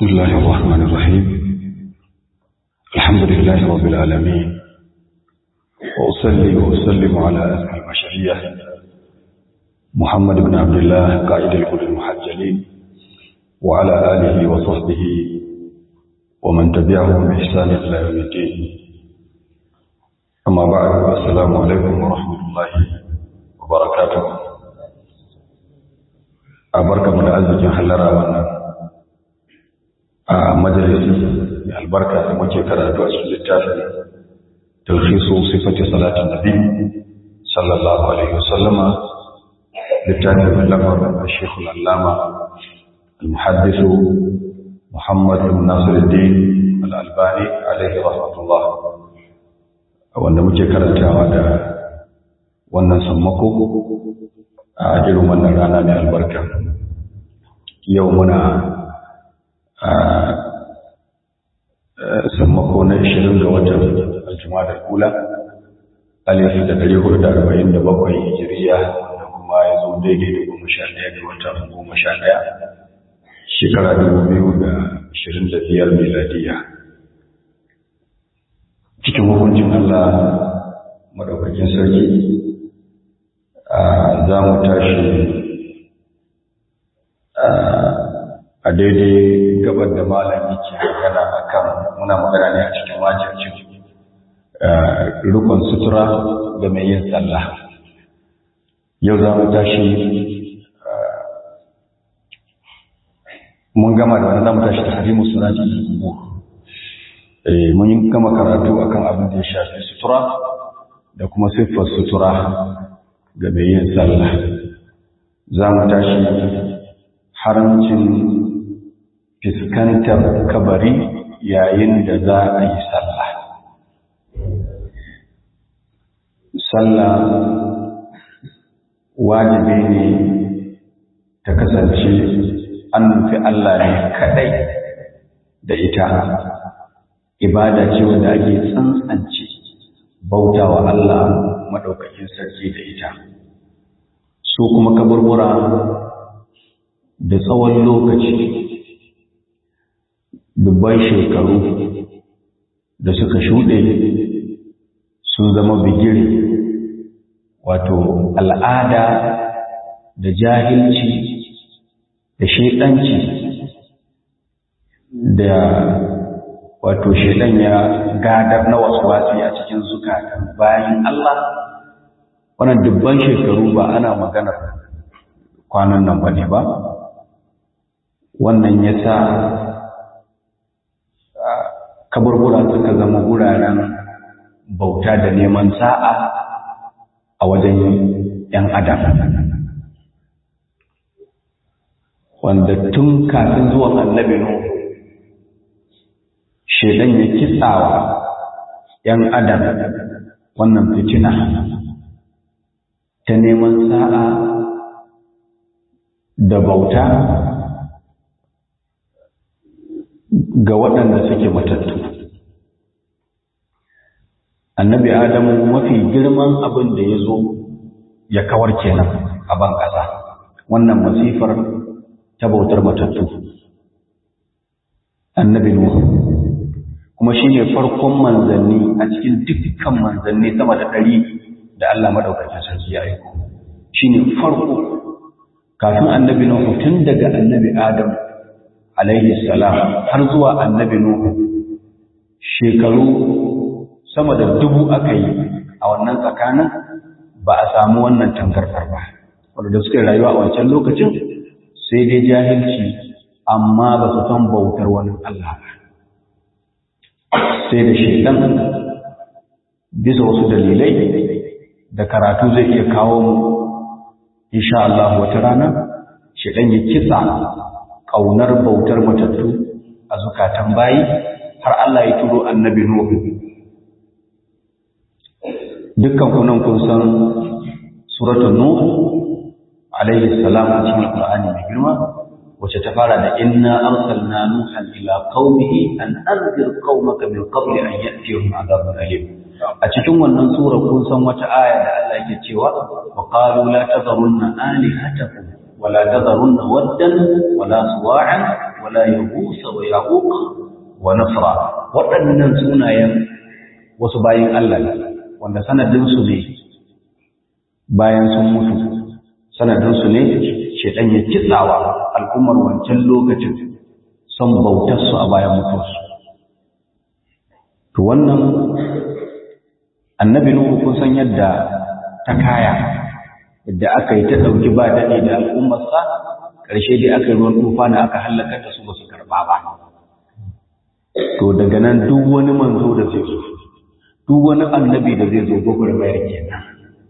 بسم الله الرحمن الرحيم الحمد لله رب العالمين وأصلي وأسلم على أسمى البشرية محمد بن عبد الله قائد الكل المحجلين وعلى آله وصحبه ومن تبعهم بإحسان إلى يوم الدين أما بعد السلام عليكم ورحمة الله وبركاته أبارك من أزج حلرا wannan a majalisi mai albarka da muke karatu a cikin littafin talhisu sifati salatin nabi sallallahu alaihi wasallama littafin mai lamar al-shekhu al-allama al-muhaddisu muhammad bin nasiruddin al-albani alaihi rahmatullah wanda muke karantawa da wannan sammako a irin wannan rana mai albarka yau muna sammako na 20 ga watan aljuma da kula alif da 447 hijiriya da kuma ya zo daidai da goma sha ɗaya ga watan goma sha ɗaya shekara dubu biyu da ashirin da biyar miladiya cikin hukuncin Allah madaukakin sarki za mu tashi a daidai gabar da malami ke magana a kan muna magana ne a cikin wajibcin rukun sutura ga mai yin sallah yau za mu tashi mun gama da wani za mu tashi da harimu suraji da kubu mun yi gama karatu akan abin da ya shafi sutura da kuma siffar sutura ga mai yin sallah za mu tashi haramcin fiskantar kabari yayin da za a yi sallah. Sallah wajibi ne ta kasance an nufi Allah ne kaɗai da ita, ibada ce wanda ake tsantsance bauta wa Allah maɗaukakin sarki da ita. Su kuma kaburbura da tsawon lokaci dubban shekaru da suka shuɗe sun zama bigire wato al'ada da jahilci da shaidanci da wato shaidan ya gadar na wasu wasi a cikin zukatan bayan Allah wannan dubban shekaru ba ana maganar kwanan nan ba ne ba wannan ya sa kaburbura suka zama guraren bauta da neman sa'a a wajen ‘yan adam wanda tun kafin zuwan annabi nu shaidan ya kitsawa ‘yan adam wannan fitina ta neman sa'a da bauta ga waɗanda suke matattu. Annabi Adamu mafi girman abin da ya zo ya kawar kenan a ban ƙasa, wannan masifar ta bautar matattu. Annabi Nuhu, kuma shi ne farkon manzanni a cikin dukkan manzanni sama da ɗari da Allah maɗaukacin sarki ya aiko. Shi ne farko, kafin annabi Nuhu tun daga annabi Adamu alaihi salam har zuwa annabi Nuhu shekaru sama da dubu aka yi a wannan tsakanin ba a samu wannan tangarfar ba wanda suka rayuwa a wancan lokacin sai dai jahilci amma ba su san bautar wani Allah ba sai da shaidan bisa wasu dalilai da karatu zai iya kawo mu insha Allah wata rana shaidan ya kitsa ƙaunar bautar matattu a zukatan bayi har Allah ya turo annabi Nuhu. Dukkan kunan kun san suratul Nuh alaihi salam a cikin Qur'ani mai girma wacce ta fara da inna arsalna nuhan ila qaumihi an anzir qaumaka min qabli an ya'tiyahum adhabun alim a cikin wannan sura kun san wata aya da Allah yake cewa wa qalu la tadharunna alihatakum ولا تذرن ودا ولا سواعا wala yahusa wa yaquq wa nasra waɗannan sunayen wasu bayin Allah ne wanda sanadin su ne bayan sun mutu sanadin su ne shedan ya kitsawa al'ummar wancan lokacin son bautar su a bayan mutuwarsu to wannan annabi nuhu kun san yadda ta kaya yadda aka yi ta ɗauki ba daɗi da al'ummarsa ƙarshe dai aka yi ruwan tufa na aka hallaka da su ba su karɓa ba to daga nan duk wani manzo da zai zo duk wani annabi da zai zo gwagwarmayar kenan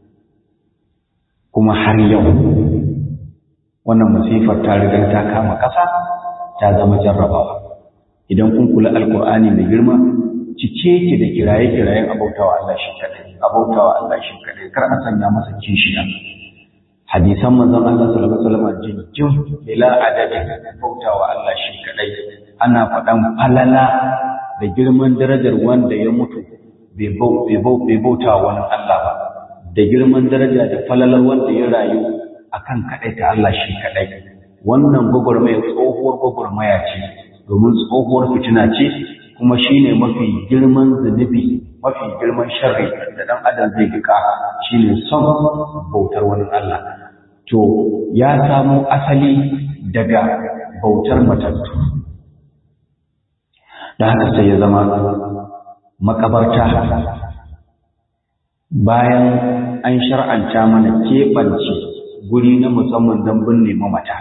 kuma har yau wannan masifar ta riga ta kama ƙasa ta zama jarrabawa idan kun kula alkur'ani mai girma cike ki da kiraye-kirayen abautawa Allah shi kadai abautawa Allah shi kadai kar a sanya masa kishiya hadisan manzon Allah sallallahu alaihi wasallam jinjin bila adadi abautawa Allah shi kadai ana faɗan falala da girman darajar wanda ya mutu bai bauta wani Allah ba da girman daraja da falalar wanda ya rayu akan kadai ta Allah shi kadai wannan gwagwarmaya tsohuwar gwagwarmaya ce domin tsohuwar fitina ce kuma shine mafi girman zunubi mafi girman sharri da dan adam zai rika shine son bautar wani Allah to ya samo asali daga bautar matattu da haka sai ya zama makabarta bayan an shar'anta mana keɓance guri na musamman don binne mamata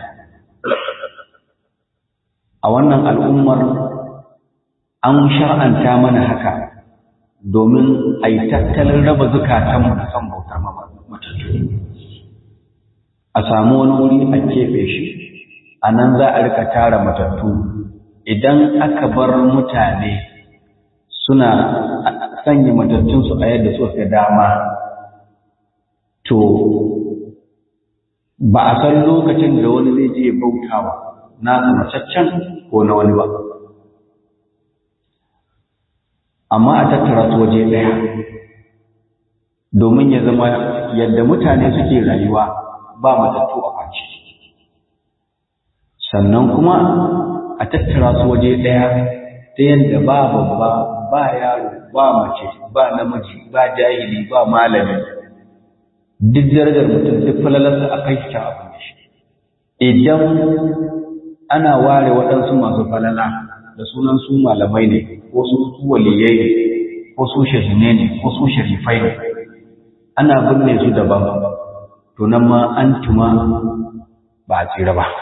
a wannan al'ummar an shar'anta mana haka domin a yi tattalin raba zukatanmu da son bautar matattu a samu wani wuri a keɓe shi a nan za a rika tara matattu idan aka bar mutane suna sanya matattunsu a yadda suka dama to ba a san lokacin da wani zai je bautawa na macaccen ko na wani ba amma a tattara su waje ɗaya domin ya zama yadda mutane suke rayuwa ba matattu a kwanci sannan kuma a tattara su waje ɗaya ta yadda ba babba ba yaro ba mace ba namiji ba jahili ba malami duk darajar mutum duk falalarsa a kai shi abin da shi idan ana ware waɗansu masu falala da sunan su malamai ne ko su waliyai ne ko su shahine ne ko su sharifai ne ana binne su daban to nan ma an tuma ba a tsira ba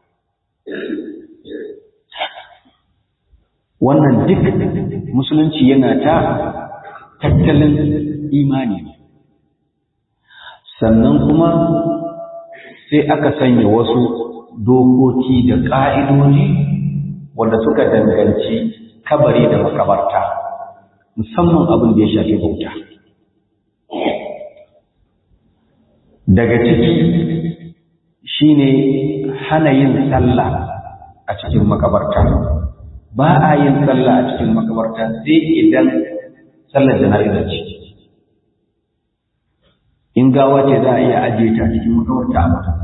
wannan duk musulunci yana ta tattalin imani ne sannan kuma sai aka sanya wasu dokoki da ƙa'idoji wanda suka danganci kabari da makabarta musamman abin da ya shafi bauta daga ciki shine hana yin sallah a cikin makabarta ba a yin sallah a cikin makabarta sai idan sallar jana'iza ce in gawa ce za a iya ajiye ta cikin makabarta a mata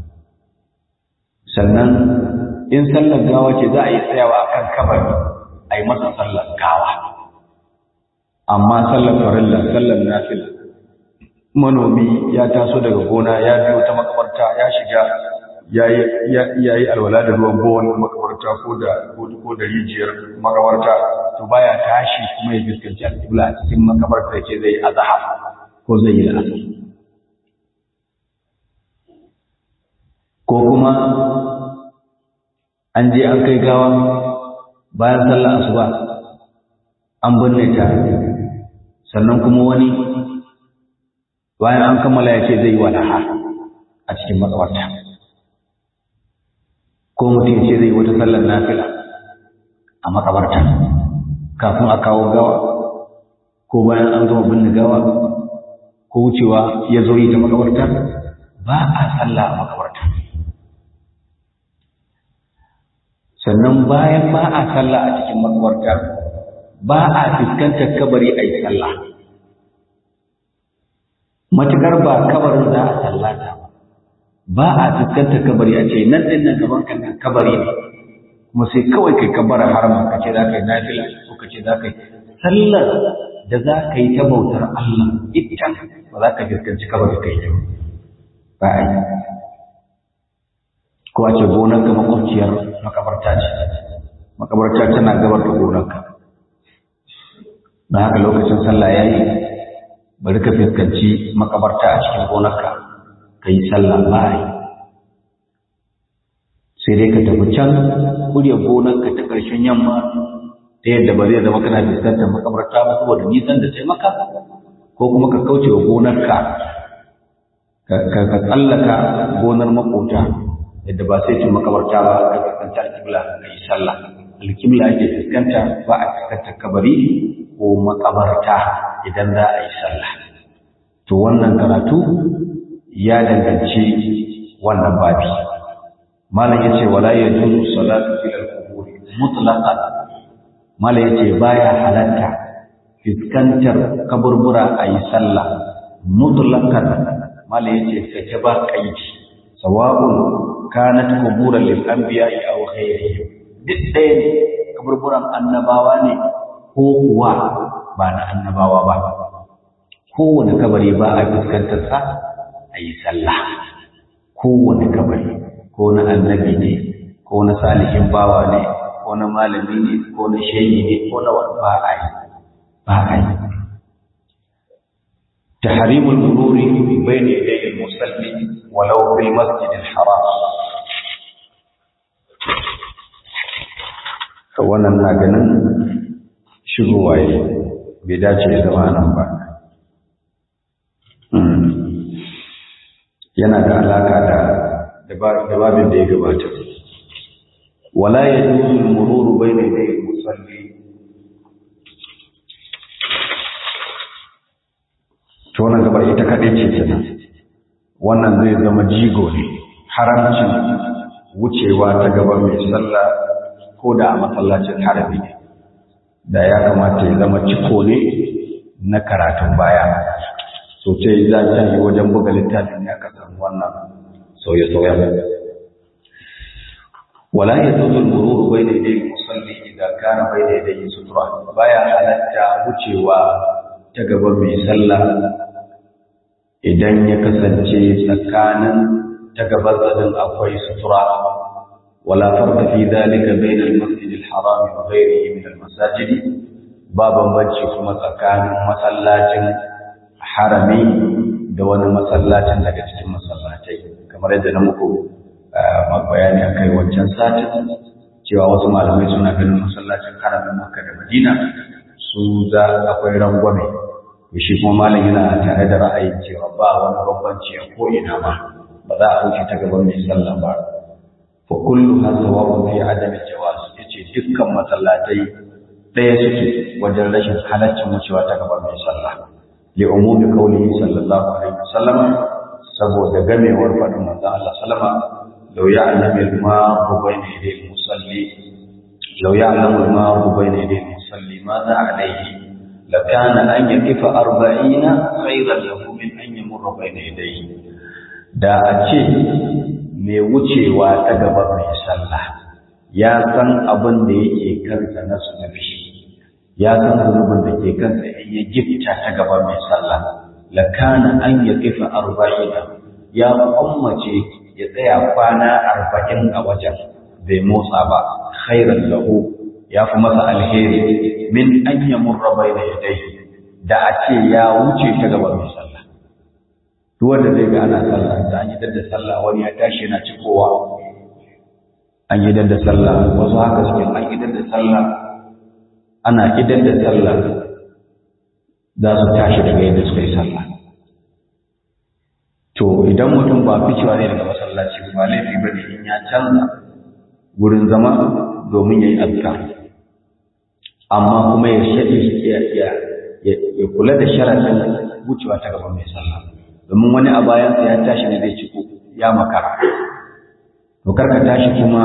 sannan in sallar gawa ce za a yi tsayawa akan kabari a yi masa sallar gawa amma sallar farilla sallar nafila manomi ya taso daga gona ya biyo ta makabarta ya shiga ya yi alwala da ruwan bowan makabarta ko da ko da rijiyar makabarta to baya tashi kuma ya fuskanci alƙibla a cikin makabarta ce zai azhar ko zai yi asar ko kuma an je an kai gawa bayan sallar asuba an binne ta sannan kuma wani bayan an kammala ya ce zai yi walaha a cikin makabarta ko mutum ya ce zai wata sallar nafila a makabarta kafin a kawo gawa ko bayan an gama binne gawa ko wucewa ya zo yi ta makabarta ba a sallah a makabarta sannan bayan ba a sallah a cikin makabarta ba a fuskantar kabari a yi sallah matukar ba kabarin za a sallata ba a fuskantar kabari a ce nan din nan gaban kan kabari ne kuma sai kawai kai kabbara harama ka ce za ka yi nafila ko ka ce za ka yi sallar da za ka yi ta bautar Allah ita ba za ka fuskanci kabar da kai ta ba a yi ko a ce gonarka makwabciyar makabarta ce makabarta tana gabar da gonarka don haka lokacin sallah ya yi bari ka fuskanci makabarta a cikin gonarka ka yi sallah ba a yi sai dai ka tafi can kurya gonarka ta ƙarshen yamma ta yadda ba zai zama kana fuskantar makabarta ba saboda nisan da taimaka ko kuma ka kauce wa gonarka ka tsallaka gonar makota yadda ba sai cin makabarta ba ka fuskanta alkibla ka yi sallah alkibla ake fuskanta ba a fuskanta kabari ko makabarta idan za a yi sallah to wannan karatu ya danganci wannan babi malam yace wala yajuzu salatu fil qubur mutlaqan malam yace baya halatta fuskantar kaburbura a yi sallah mutlaqan malam yace sake ba kaidi sawa'un kanat quburan lil anbiya'i aw ghayrihim duk ɗaya ne kaburburan annabawa ne ko kuwa ba na annabawa ba kowane kabari ba a fuskantar sa a yi sallah kowane kabari ko na annabi ne ko na salihin bawa ne ko na malami ne ko na shehi ne ko na wani ba a yi ba a yi تحريم المرور بين يدي المصلي ولو في المسجد الحرام wannan na ganin shigowa yi bai dace da zama nan ba yana da alaka da da babin da ya gabata wala ya juzu mururu bayna yaday musalli to wannan gaba ita kadai ce kenan wannan zai zama jigo ne haramcin wucewa ta gaba mai sallah ko da a masallacin harami ne da ya kamata ya zama ciko ne na karatun baya so ce za ta yi wajen buga littafin ya ka samu wannan sauye-sauyen wala ya zuzu mururu bai da idai musalli idan kana bai da idai sutura baya halatta wucewa ta gaba mai sallah idan ya kasance tsakanin ta gaba tsanin akwai sutura wala farka fi dalika bain al-masjid al-haram wa ghayrihi min al-masajid ba bambanci kuma tsakanin masallacin harami da wani masallacin daga cikin masallatai kamar yadda na muku bayani a kai wancan satin cewa wasu malamai suna ganin masallacin haramin makka da madina su za akwai rangwame shi kuma malam yana tare da ra'ayin cewa ba wani bambanci a ko'ina ba ba za a wuce ta gaban mai sallah ba fa kullu hasawa fi adami jawaz yace dukkan masallatai ɗaya suke wajen rashin halaccin wucewa ta gaban mai sallah li umumi qawlihi sallallahu alaihi wasallam saboda gamewar fadin manzon Allah sallama law ya'lamu al-ma'u bayna yaday al-musalli law ya'lamu al-ma'u bayna yaday al-musalli madha alayhi lakana an yakifa arba'ina khayran lahu min an yamurra bayna yadayhi da a ce mai wucewa ta gaba mai sallah ya san abin da yake kansa na sunafi ya san zunubin da ke kansa in ya gifta ta gaba mai sallah lakana an yakifa arba'ina ya ummace ya tsaya kwana arba'in a wajen bai motsa ba khairan lahu ya fi masa alheri min an yamurra bayna yadayhi da a ce ya wuce ta gaba mai sallah duk wanda zai ga ana sallah da an yi da sallah wani ya tashi yana cikowa an yi da sallah wasu haka suke an yi da sallah ana idan da sallah za su tashi daga yadda suka yi sallah to idan mutum ba ficewa ne daga masallaci ba laifi ba ne in ya canza wurin zama domin ya yi azkar amma kuma ya ya kula da sharaɗin wucewa ta gaban mai sallah domin wani a bayansa ya tashi ne zai ciko ya makara to karka tashi kuma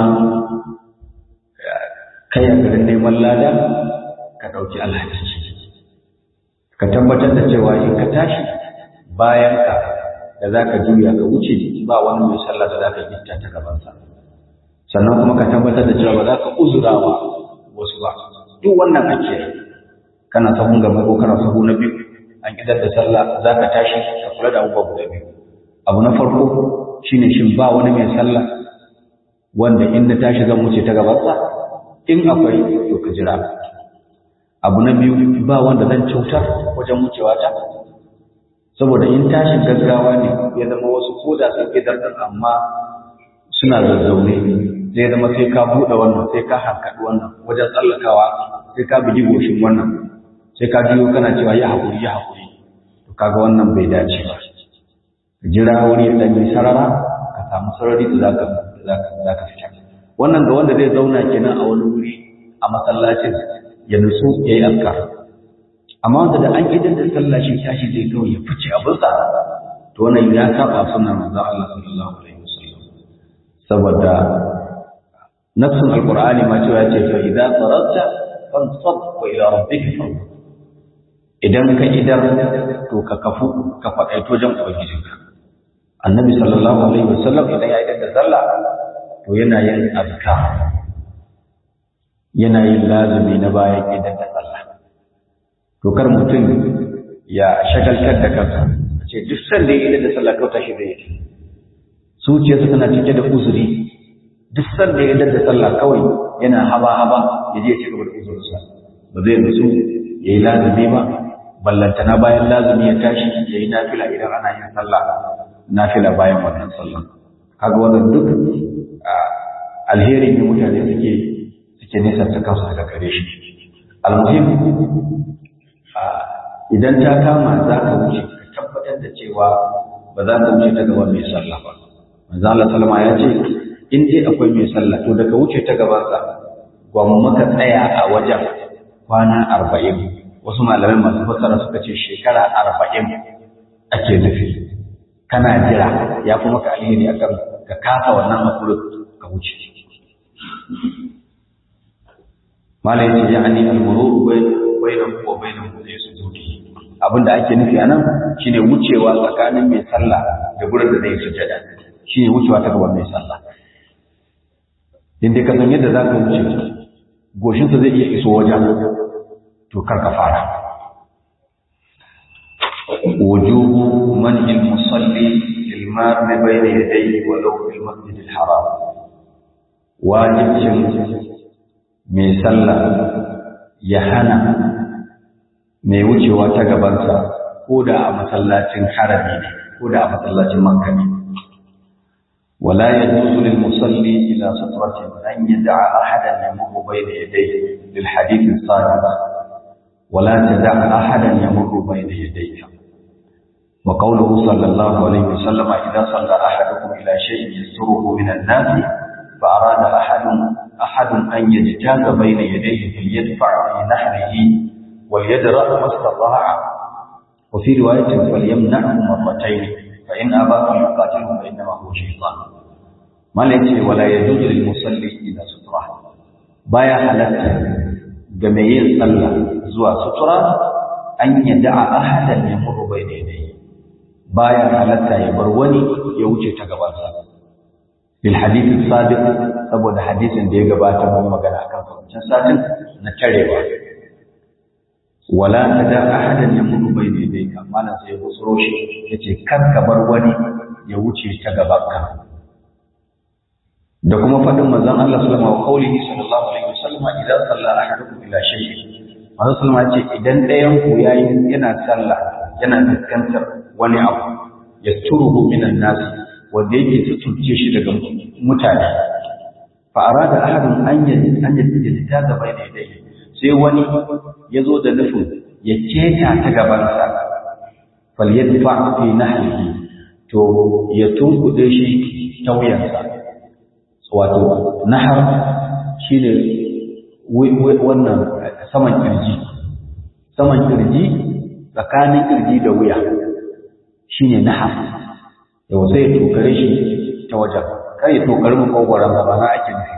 kai a garin neman lada ka ɗauki alhaki ka tabbatar da cewa in ka tashi bayan ka da za ka juya ka wuce ba wani mai sallah da za ka gitta ta gabansa sannan kuma ka tabbatar da cewa ba za ka uzurawa wasu ba duk wannan ake kana sahun gaba ko kana sahu na biyu an idar da sallah za ka tashi ka kula da abubuwa guda biyu abu na farko shine shin ba wani mai sallah wanda in na tashi zan wuce ta gabansa in akwai to ka jira abu na biyu ba wanda zan cutar wajen wucewa ta saboda in tashin gaggawa ne ya zama wasu koda sun idar da amma suna zazzaune zai zama sai ka buɗe wannan sai ka hankaɗi wannan wajen tsallakawa sai ka bugi goshin wannan sai ka jiyo kana cewa ya haƙuri ya haƙuri to kaga wannan bai dace ba jira wuri ya ɗanyi sarara ka samu sarari da za ka fita wannan ga wanda zai zauna kenan a wani wuri a masallacin ya nutsu ya yi askar amma wanda da an idan da sallah shi tashi zai kawai ya fice abinsa to wannan ya saba sunan manzon Allah sallallahu alaihi wasallam saboda nassun alqur'ani ma cewa ce fa idza faragta fansab wa ila rabbika farghab idan ka idar to ka kafu ka faɗaito jan ubangijinka annabi sallallahu alaihi wasallam idan ya idar da sallah to yana yin azkar yana yin lazumi na bayan idar da sallah to kar mutum ya shagaltar da kansa ce duk sanda ya idar da sallah kauta shi zai yi zuciyarsa tana cike da uzuri duk sanda ya idar da sallah kawai yana haba haba ya je ya ci gaba da uzurinsa ba zai nutsu ya yi lazumi ba ballantana bayan lazumi ya tashi ya yi nafila idan ana yin sallah nafila bayan wannan sallah kaga wannan duk alheri ne mutane suke suke nesa ta kansu daga gare shi almuhim idan ta kama za ka wuce ka tabbatar da cewa ba za ka wuce ta gaban mai sallah ba manzo Allah sallama ya ce in dai akwai mai sallah to daga wuce ta gaban sa gwamma maka tsaya a wajen kwana arba'in wasu malamai masu fassara suka ce shekara arba'in ake nufi kana jira ya fi maka alheri akan ka kasa wannan hakurin ka wuce malai ce ya ani almuru bainahu wa bainahu zai sujudi abinda ake nufi anan shine wucewa tsakanin mai sallah da gurin da zai sujada shine wucewa ta gaban mai sallah inda ka san yadda zaka wuce goshinsa zai iya iso wajen to kar ka fara wujubu man il musalli lil mar bayna yadayhi walau fil masjid al haram wajibcin mai sallah ya hana mai wucewa ta gabansa ko da a masallacin harami ne ko da a masallacin makka ne ولا يجوز للمصلي إلى سترة أن يدع أحدا يمر بين يديه للحديث الصادق ولا تدع أحدا يمر بين يديك وقوله صلى الله عليه وسلم إذا صلى أحدكم إلى شيء يستره من الناس فأراد أحد أحد أن يجتاز بين يديه فليدفع في نحره وليدرأ ما استطاع وفي رواية فليمنعه مرتين فإن أبى فليقاتله فإنما هو شيطان ما ليس ولا يجوز للمصلي إلى سترة بايا حلت جميع صلى زوا سترة أن يدع أحدا يمر بين يديه بايا حلت يبروني يوجه تقبلها بالحديث الصادق saboda hadisin da ya gabata mun magana akan wancan satin na tarewa wala tada ahadan yamuru bayna yadayka malan sai ya busuro shi yace kar ka bar wani ya wuce ta gabanka da kuma fadin manzon Allah sallallahu alaihi sallallahu alaihi wasallam idan salla ahadukum ila shay'in manzon sallallahu alaihi ce idan ɗayan ku yayi yana sallah yana fuskantar wani abu yasturuhu minan nas wanda yake tutuce shi daga mutane fa arada ahadun an yajid an yajid ta gaba da yadayhi sai wani ya zo da nufin ya keta ta gabansa falyadfa fi nahrihi to ya tunkuɗe shi ta wuyansa wato nahar shine wannan saman kirji saman kirji tsakanin kirji da wuya shine nahar yau sai ya tokare shi ta wajen kar ya tokari mu kogwaron ba na ake nufi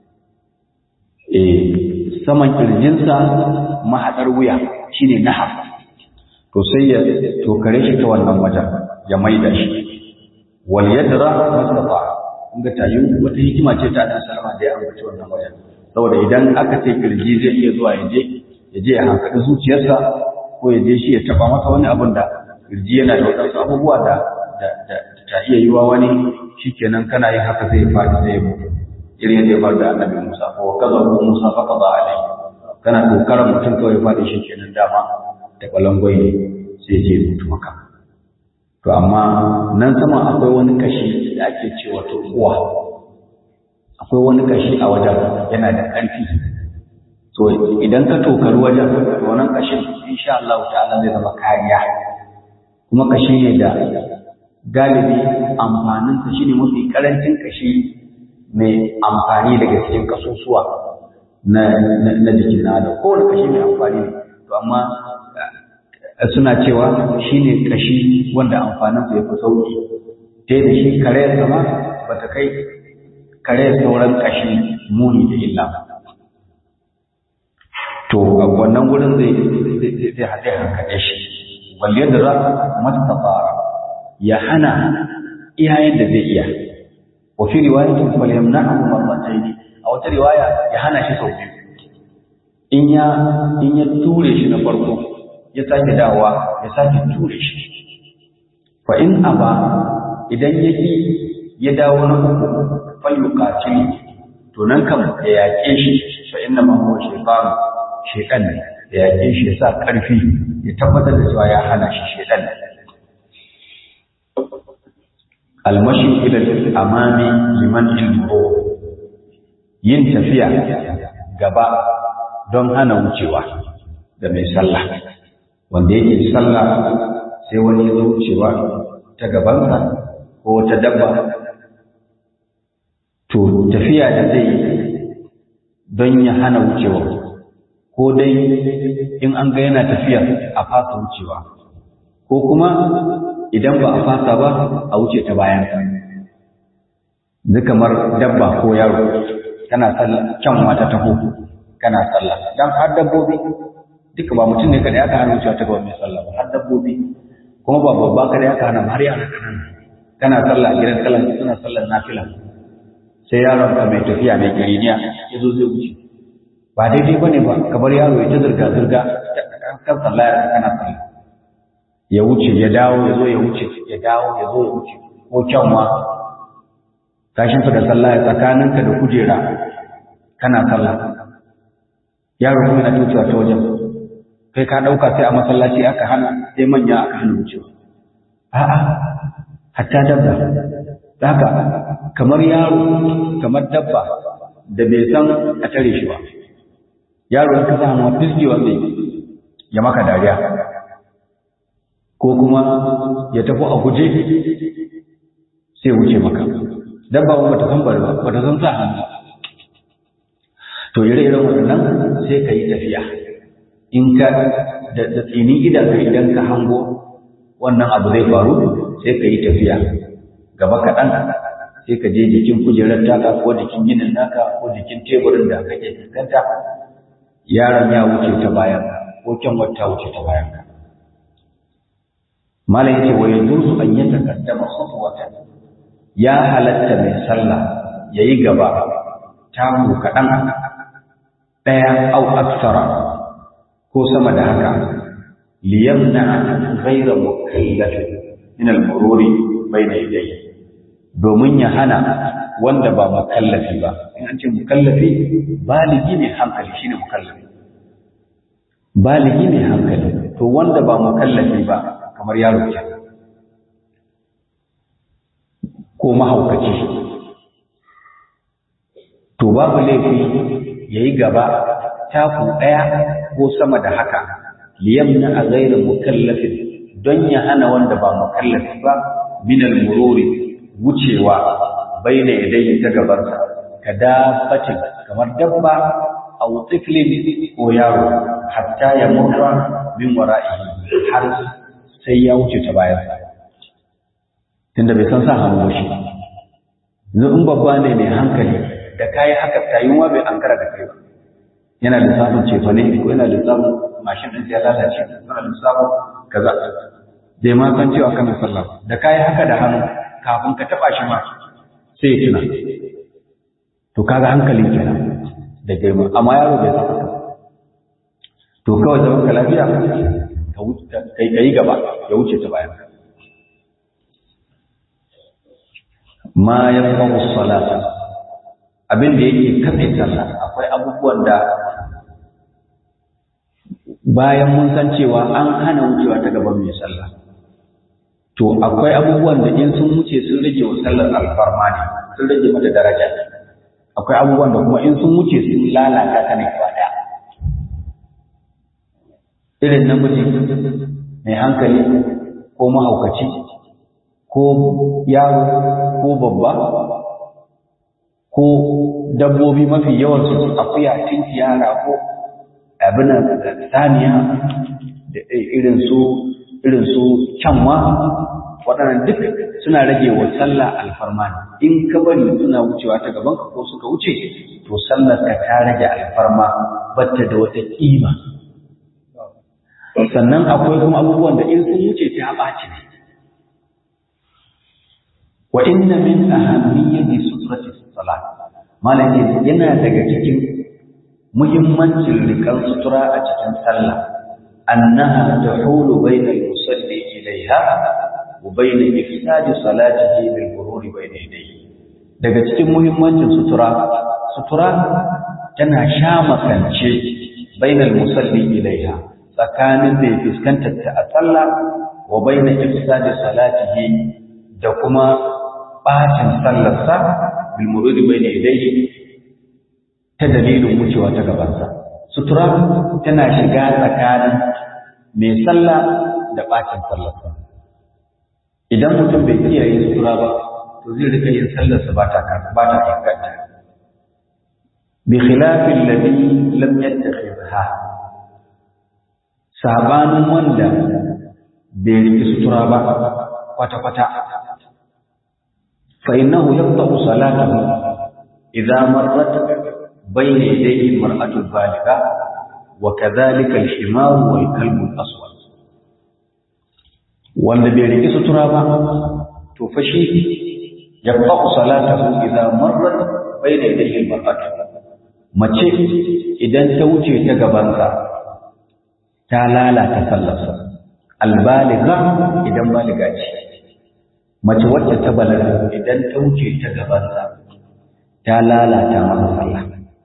eh saman kirjinsa mahaɗar wuya shine nahar to sai ya tokare shi ta wannan wajen ya maida shi wal yadra mastata in ga tayin wata hikima ce ta dan salama da ya ambaci wannan wajen saboda idan aka ce kirji zai iya zuwa ya je ya je ya hankali zuciyarsa ko ya je shi ya taba masa wani abin da kirji yana da wadansu abubuwa da da ta iya yiwa wani shikenan kana yin haka zai faɗi sai ya mutu irin yadda ya faru da annabi Musa ko kaza ko Musa fa kaza alai kana kokarin mutum kawai ya faɗi shikenan dama da balangwai ne sai je ya mutu maka to amma nan sama akwai wani kashi da ake cewa turkuwa akwai wani kashi a wajen yana da ƙarfi to idan ka tokari wajen wannan kashin insha Allah ta'ala zai zama kariya kuma kashi ne da galibi amfaninsa shine mafi karancin kashi mai amfani daga cikin kasusuwa na na jikin da kowane kashi mai amfani ne to amma suna cewa shine kashi wanda amfaninsa ya fi sauki ta da shi kare sama ba ta kai kare sauran kashi muni da illa ba to a wannan wurin zai zai haɗe hankaɗe shi balle da za mata fara ya hana iyayen da zai iya wa fi riwayatin fal yamna'u marratayn a wata riwaya ya hana shi sau biyu in ya in ya ture shi na farko ya sake dawowa ya sake ture shi fa in aba idan yaki ya dawo na uku fal yuqatil to nan kam ya yaƙe shi fa inna ma huwa shaytanu shekan ne da yaƙe shi ya sa ƙarfi ya tabbatar da cewa ya hana shi shekan ne almashi ila amami liman ilmuro yin tafiya gaba don hana wucewa da mai sallah wanda yake sallah sai wani ya zo wucewa ta gabansa ko ta dabba to tafiya da zai don ya hana wucewa ko dai in an ga yana tafiya a fasa wucewa ko kuma idan ba a fasa ba a wuce ta bayan ka kamar dabba ko yaro kana sallah kyan mata taho kana sallah dan har dabbobi duka ba mutum ne kada aka hana wucewa ta gaba mai sallah ba har dabbobi kuma ba babba kada aka hana har yara kanana kana sallah gidan sallah suna sallar nafila sai yaron ka mai tafiya mai giriniya ya zo zai wuce ba daidai ba ne ba kamar yaro ya ta zirga-zirga kan sallah ya kana sallah ya wuce ya dawo ya zo ya wuce ya dawo ya zo ya wuce ko kyanwa kashin da sallah ya tsakaninka da kujera kana sallah yaro kuma yana tucewa ta wajen kai ka ɗauka sai a masallaci aka hana sai manya aka hana wucewa a'a hatta dabba haka kamar yaro kamar dabba da bai san a tare shi ba yaro ya kasa ma fisgewa zai ya maka dariya ko kuma ya tafi a guje sai wuce maka dabba ba ta san bari ba ba ta san sa hannu to ire-iren waɗannan sai ka yi tafiya in ka da tsinin idan idan ka hango wannan abu zai faru sai ka yi tafiya gaba kaɗan sai ka je jikin kujerar taka ko jikin ginin naka ko jikin teburin da kake fuskanta yaron ya wuce ta bayan ko kyan wata wuce ta bayan ka malam yace wa yajuzu an yataqaddama khutwatan ya halatta mai sallah yayi gaba taku kaɗan ɗaya au aksara ko sama da haka liyamna ghayra mukallafin min al-mururi bayna yadayhi domin ya hana wanda ba mukallafi ba in an ce mukallafi baligi ne hankali shine mukallafi baligi ne hankali to wanda ba mukallafi ba kamar yaro ke ko mahaukaci to babu laifi yayi gaba taku daya ko sama da haka liyamna a ghayra mukallafin don ya hana wanda ba mukallafi ba min al-mururi wucewa baina yadayhi ta gabansa ka dafatin kamar dabba aw tiflin ko yaro hatta ya murra min wara'ihi har sai ya wuce ta bayan sa tunda bai san sa hannu shi yanzu in babba ne mai hankali da kayi haka tayuwa bai ankara da kai ba yana lissafin cefane ko yana lissafin mashin ɗin ya lalace yana lissafin kaza bai ma san cewa kana sallah da kayi haka da hannu kafin ka taba shi ma sai ya tuna to kaga hankali kenan da girma amma yaro bai san to kawai zaman ka lafiya kai kai gaba ya wuce ta bayan ma yanfa'u salata abin da yake kafe sallah akwai abubuwan da bayan mun san cewa an hana wucewa ta gaban mai sallah to akwai abubuwan da in sun wuce sun rage wa sallar alfarma ne sun rage mata daraja akwai abubuwan da kuma in sun wuce sun lalata ta ne gaba daya irin namiji mai hankali ko mahaukaci ko yaro ko babba ko dabbobi mafi yawan su akuya tinkiya ko abin saniya da irin su irin su kyanwa waɗannan duk suna rage wa sallah alfarma ne in ka bari suna wucewa ta gaban ka ko suka wuce to sallar ka ta rage alfarma batta da wata kima sannan akwai kuma abubuwan da in sun wuce ta ɓaci ne wa inna min ahammiyati sutrati salat malaki yana daga cikin muhimmancin rikan sutura a cikin sallah annaha tahulu bayna al-musalli ilayha wa bayna ifsad salatihi bil murur bayna yadayhi daga cikin muhimmancin sutura sutura tana sha makance bayna al-musalli ilayha tsakanin mai fuskantar ta a sallah wa bayna ifsad salatihi da kuma bacin sallarsa bil murur bayna yadayhi ta dalilin wucewa ta gabansa. Sutura tana shiga tsakanin mai sallah da ɓacin sallarsa. Idan mutum bai kiyaye sutura ba, to zai rika yin sallarsa ba ta ba ta inganta. Bi khilafin ladhi lam yattakhidha. Sabanin wanda bai riki sutura ba kwata-kwata. Fa innahu yaqta'u salatahu idza marrat بين يديه المرأة البالغة وكذلك الحمار والكلب الأسود wanda bai riƙi sutura ba to fa shi ya faɗu salatahu idan marrat bayna yadayhi al-mar'at mace idan ta wuce ta gabansa ta lalata sallarsa albaliga idan baliga ce mace wacce ta balaga idan ta wuce ta gabansa ta lalata masa sallah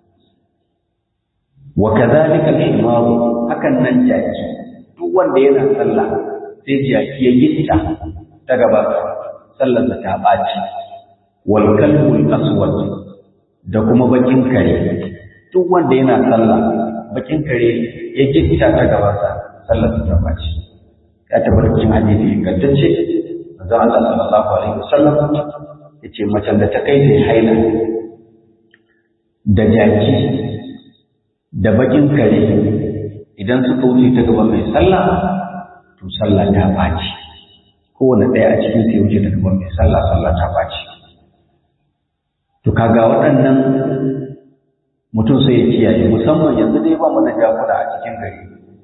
wa kadhalika al-himar hakan nan jaki duk wanda yana sallah sai jaki ya gitta ta gaba sallar ta baci wal kalbul aswad da kuma bakin kare duk wanda yana sallah bakin kare ya gitta ta gaba sallar ta baci ya tabbata cikin hadisi ingantacce manzo Allah sallallahu alaihi wasallam yace macen da ta kai ta haila da jaki da bakin kare idan suka wuce ta gaban mai sallah to sallah ta baci kowane ɗaya a cikin sai wuce ta gaban mai sallah sallah ta baci to kaga waɗannan mutum sai ya kiyaye musamman yanzu dai ba mu da jakuna a cikin gari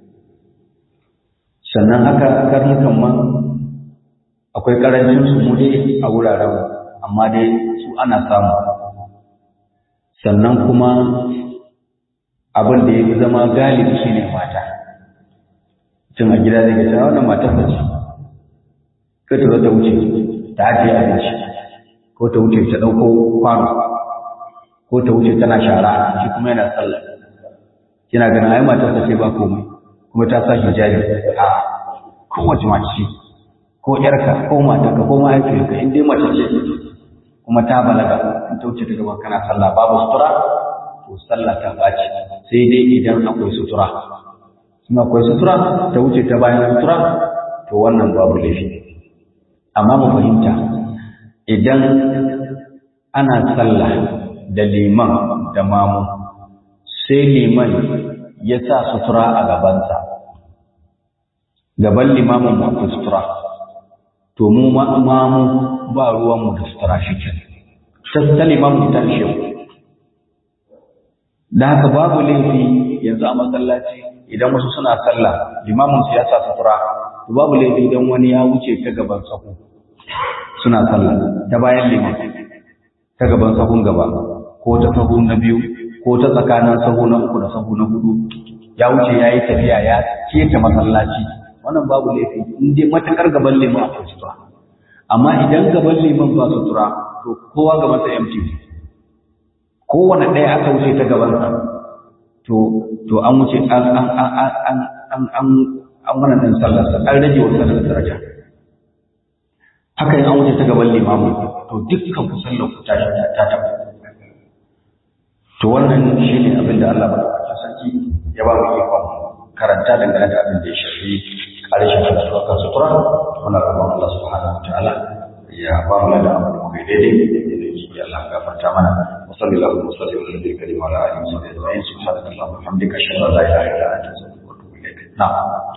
sannan haka karnukan ma akwai karancin su mu dai a wuraren amma dai su ana samu sannan kuma abin da ya fi zama galibi shi ne mata cin a gida zai gasa wannan matar da ce ko ta ta wuce ta ajiye abinci ko ta wuce ta ɗauko kwano ko ta wuce tana shara shi kuma yana sallah kina ganin ai matar ta ce ba komai kuma ta sa hijabi a kowace mace ko yarka ko matarka ko mahaifiyarka in dai mace ce kuma ta balaga in ta wuce ta gaban kana sallah babu sutura to sallah ta baci sai dai idan akwai sutura in akwai sutura ta wuce ta bayan sutura to wannan babu laifi amma mu fahimta idan ana sallah da liman da mamu sai liman ya sa sutura a gabansa gaban limamin mu akwai sutura to mu mamu ba ruwanmu da sutura shi ke ta limamin ta shi da haka babu laifi yanzu a masallaci idan wasu suna sallah limamin su ya sa sutura to babu laifi idan wani ya wuce ta gaban sahu suna sallah ta bayan liman ta gaban sahun gaba ko ta sahu na biyu ko ta tsakanin sahu na uku da sahu na hudu ya wuce ya yi tafiya ya keta masallaci wannan babu laifi in dai matakar gaban liman akwai sutura amma idan gaban liman ba sutura to kowa gaban sa empty kowane ɗaya aka wuce ta gaban sa to to an wuce an an an an an an an wannan din sallar sa an rage wa sallar daraja haka in an wuce ta gaban limamu to dukkan ku sallar ku ta ta ta to wannan shine abin da Allah madaukakin sarki ya ba mu ikon karanta dangane da abin da ya shafi ƙarshen karatu kan sutura muna roƙon Allah subhanahu wa ta'ala ya ba mu da abu da kai daidai da ya Allah gafarta mana wa sallallahu wa sallam ala nabiyyi karim wa ala alihi wa sahbihi subhanaka allahumma wa bihamdika ashhadu an la ilaha illa anta astaghfiruka wa atubu ilaik na'am